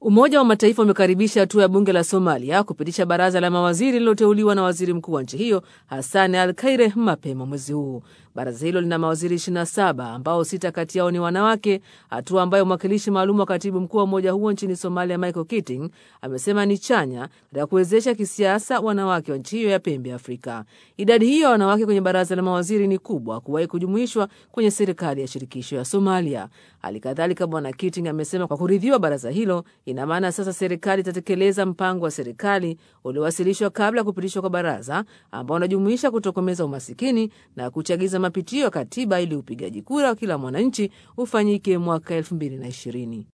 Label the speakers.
Speaker 1: Umoja wa Mataifa umekaribisha hatua ya bunge la Somalia kupitisha baraza la mawaziri lililoteuliwa na waziri mkuu wa nchi hiyo Hassan Al Kaire mapema mwezi huu. Baraza hilo lina mawaziri 27 ambao sita kati yao ni wanawake, hatua ambayo mwakilishi maalum wa katibu mkuu wa umoja huo nchini Somalia Michael Keating amesema ni chanya katika kuwezesha kisiasa wanawake wa nchi hiyo ya pembe ya Afrika. Idadi hiyo ya wanawake kwenye baraza la mawaziri ni kubwa kuwahi kujumuishwa kwenye serikali ya shirikisho ya Somalia. Hali kadhalika, Bwana Keating amesema kwa kuridhiwa baraza hilo ina maana sasa serikali itatekeleza mpango wa serikali uliowasilishwa kabla ya kupitishwa kwa baraza ambao unajumuisha kutokomeza umasikini na kuchagiza mapitio ya katiba ili upigaji kura wa kila mwananchi ufanyike mwaka 2020.